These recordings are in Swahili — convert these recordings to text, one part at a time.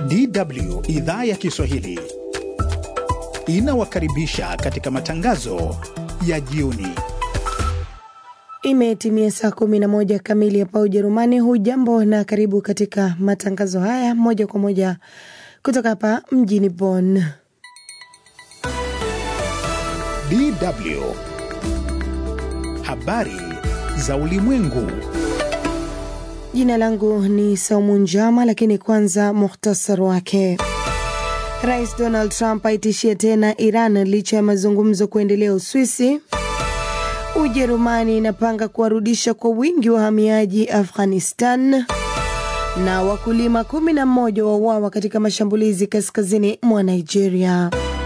DW idhaa ya Kiswahili inawakaribisha katika matangazo ya jioni. Imetimia saa 11 kamili hapa Ujerumani. Hujambo na karibu katika matangazo haya moja kwa moja kutoka hapa mjini Bonn. DW habari za ulimwengu. Jina langu ni Saumu Njama, lakini kwanza muhtasar wake. Rais Donald Trump aitishia tena Iran licha ya mazungumzo kuendelea Uswisi. Ujerumani inapanga kuwarudisha kwa wingi wahamiaji Afghanistan, na wakulima 11 wauawa katika mashambulizi kaskazini mwa Nigeria.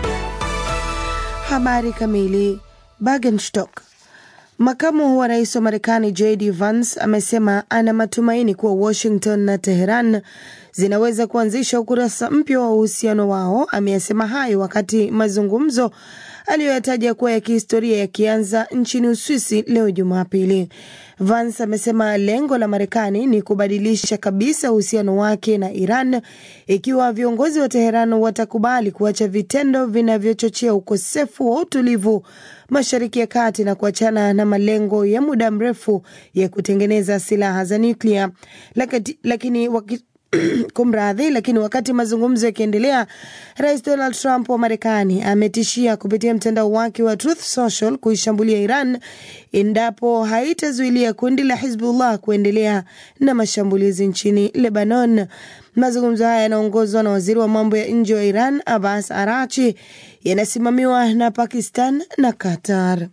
Habari kamili. Bergenstock Makamu wa rais wa Marekani JD Vance amesema ana matumaini kuwa Washington na Teheran zinaweza kuanzisha ukurasa mpya wa uhusiano wao. Ameyasema hayo wakati mazungumzo aliyoyataja kuwa ya kihistoria yakianza nchini Uswisi leo Jumapili. Vance amesema lengo la Marekani ni kubadilisha kabisa uhusiano wake na Iran ikiwa viongozi wa Teheran watakubali kuacha vitendo vinavyochochea ukosefu wa utulivu Mashariki ya Kati na kuachana na malengo ya muda mrefu ya kutengeneza silaha za nyuklia. Lakini waki Kumradhi, lakini wakati mazungumzo yakiendelea, rais Donald Trump wa Marekani ametishia kupitia mtandao wake wa Truth Social kuishambulia Iran endapo haitazuilia kundi la Hizbullah kuendelea na mashambulizi nchini Lebanon. Mazungumzo haya yanaongozwa na waziri wa mambo ya nje wa Iran Abbas Arachi, yanasimamiwa na Pakistan na Qatar.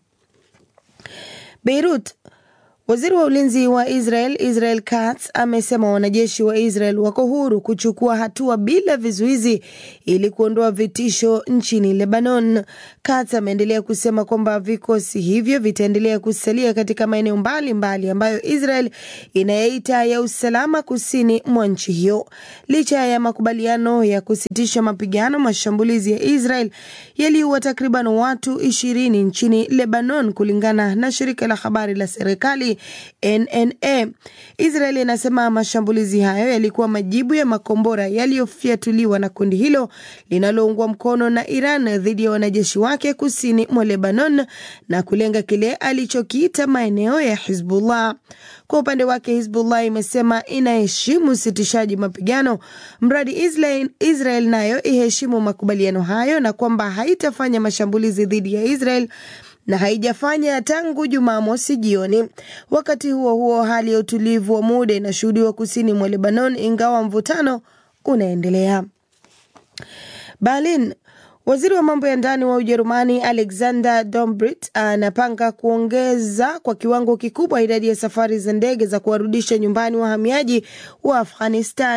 Beirut Waziri wa ulinzi wa Israel Israel Katz amesema wanajeshi wa Israel wako huru kuchukua hatua bila vizuizi ili kuondoa vitisho nchini Lebanon. Katz ameendelea kusema kwamba vikosi hivyo vitaendelea kusalia katika maeneo mbalimbali ambayo Israel inayaita ya usalama kusini mwa nchi hiyo. Licha ya makubaliano ya kusitisha mapigano, mashambulizi ya Israel yaliua takriban watu ishirini nchini Lebanon, kulingana na shirika la habari la serikali NNA. Israeli inasema mashambulizi hayo yalikuwa majibu ya makombora yaliyofyatuliwa na kundi hilo linaloungwa mkono na Iran dhidi ya wanajeshi wake kusini mwa Lebanon na kulenga kile alichokiita maeneo ya Hizbullah. Kwa upande wake, Hizbullah imesema inaheshimu usitishaji mapigano mradi Israel, Israel nayo iheshimu makubaliano hayo na kwamba haitafanya mashambulizi dhidi ya Israel na haijafanya tangu Jumamosi jioni. Wakati huo huo, hali ya utulivu wa muda inashuhudiwa kusini mwa Lebanon, ingawa mvutano unaendelea. Berlin. Waziri wa mambo ya ndani wa Ujerumani Alexander Dobrindt anapanga kuongeza kwa kiwango kikubwa idadi ya safari za ndege za kuwarudisha nyumbani wahamiaji wa Afghanistan.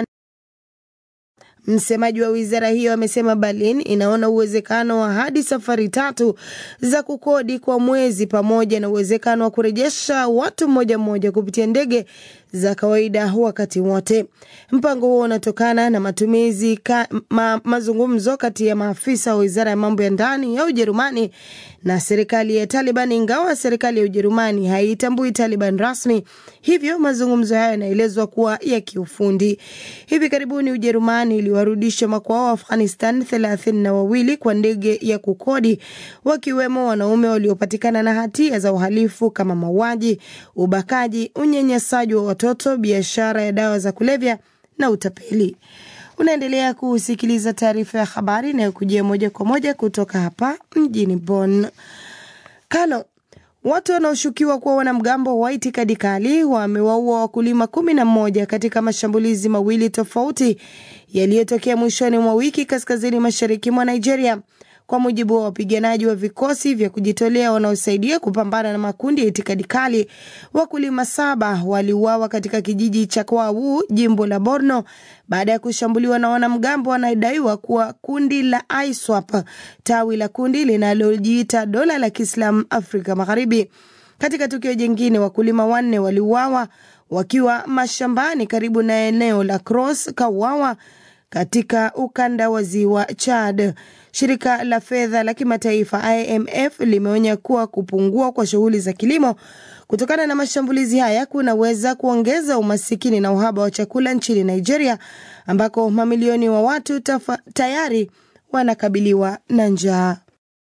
Msemaji wa wizara hiyo amesema Berlin inaona uwezekano wa hadi safari tatu za kukodi kwa mwezi pamoja na uwezekano wa kurejesha watu mmoja mmoja kupitia ndege za kawaida wakati wote. Mpango huo unatokana na matumizi ka, ma, mazungumzo kati ya maafisa wa wizara ya mambo ya ndani ya Ujerumani na serikali ya Taliban, ingawa serikali ya Ujerumani haitambui Taliban rasmi, hivyo mazungumzo hayo yanaelezwa kuwa ya kiufundi. Hivi karibuni Ujerumani iliwarudisha makwao wa Afghanistan thelathini na wawili kwa ndege ya kukodi, wakiwemo wanaume waliopatikana na hatia za uhalifu kama mauaji, ubakaji, unyanyasaji wa watoto, biashara ya dawa za kulevya na utapeli. Unaendelea kusikiliza taarifa ya habari inayokujia moja kwa moja kutoka hapa mjini Bonn. Kano, watu wanaoshukiwa kuwa wanamgambo wa itikadi kali wamewaua wakulima kumi na moja katika mashambulizi mawili tofauti yaliyotokea mwishoni mwa wiki kaskazini mashariki mwa Nigeria. Kwa mujibu wa wapiganaji wa vikosi vya kujitolea wanaosaidia kupambana na makundi ya itikadi kali, wakulima saba waliuawa katika kijiji cha Kwawu, jimbo la Borno, baada ya kushambuliwa na wanamgambo wanadaiwa kuwa kundi la ISWAP, tawi la kundi linalojiita dola la Kiislamu Afrika Magharibi. Katika tukio jingine, wakulima wanne waliuawa wakiwa mashambani karibu na eneo la Cross Kawawa katika ukanda wa ziwa Chad. Shirika la fedha la kimataifa IMF limeonya kuwa kupungua kwa shughuli za kilimo kutokana na mashambulizi haya kunaweza kuongeza umasikini na uhaba wa chakula nchini Nigeria ambako mamilioni wa watu tafa, tayari wanakabiliwa na njaa.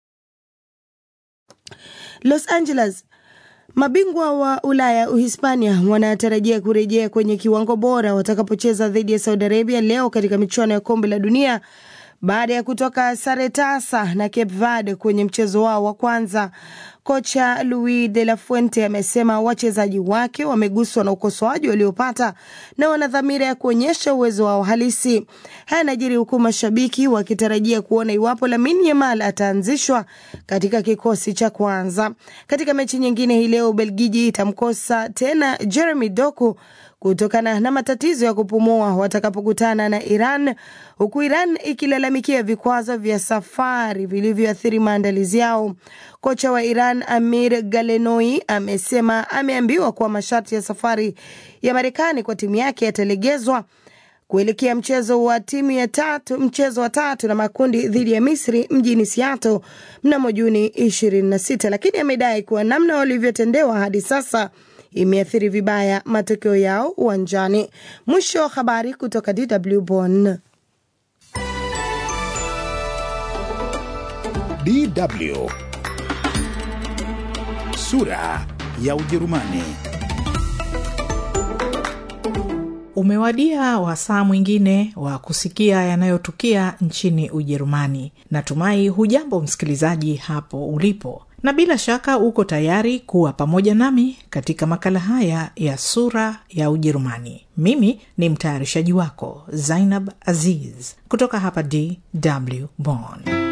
Los Angeles Mabingwa wa Ulaya Uhispania wanatarajia kurejea kwenye kiwango bora watakapocheza dhidi ya Saudi Arabia leo katika michuano ya kombe la dunia baada ya kutoka sare tasa na Cape Verde kwenye mchezo wao wa kwanza. Kocha Luis de la Fuente amesema wachezaji wake wameguswa na ukosoaji waliopata na wana dhamira ya kuonyesha uwezo wao halisi. Haya yanajiri huku mashabiki wakitarajia kuona iwapo Lamine Yamal ataanzishwa katika kikosi cha kwanza. Katika mechi nyingine hii leo, Ubelgiji itamkosa tena Jeremy Doku kutokana na matatizo ya kupumua watakapokutana na Iran, huku Iran ikilalamikia vikwazo vya safari vilivyoathiri maandalizi yao. Kocha wa Iran Amir Galenoi amesema ameambiwa kuwa masharti ya safari ya Marekani kwa timu yake yatalegezwa kuelekea mchezo wa timu ya tatu, mchezo wa tatu na makundi dhidi ya Misri mjini Seattle mnamo Juni 26, lakini amedai kuwa namna walivyotendewa hadi sasa imeathiri vibaya matokeo yao uwanjani. Mwisho wa habari kutoka DW Bonn. DW sura ya Ujerumani. Umewadia wasaa mwingine wa kusikia yanayotukia nchini Ujerumani. Natumai hujambo msikilizaji hapo ulipo, na bila shaka uko tayari kuwa pamoja nami katika makala haya ya sura ya Ujerumani. Mimi ni mtayarishaji wako Zainab Aziz kutoka hapa DW Bonn.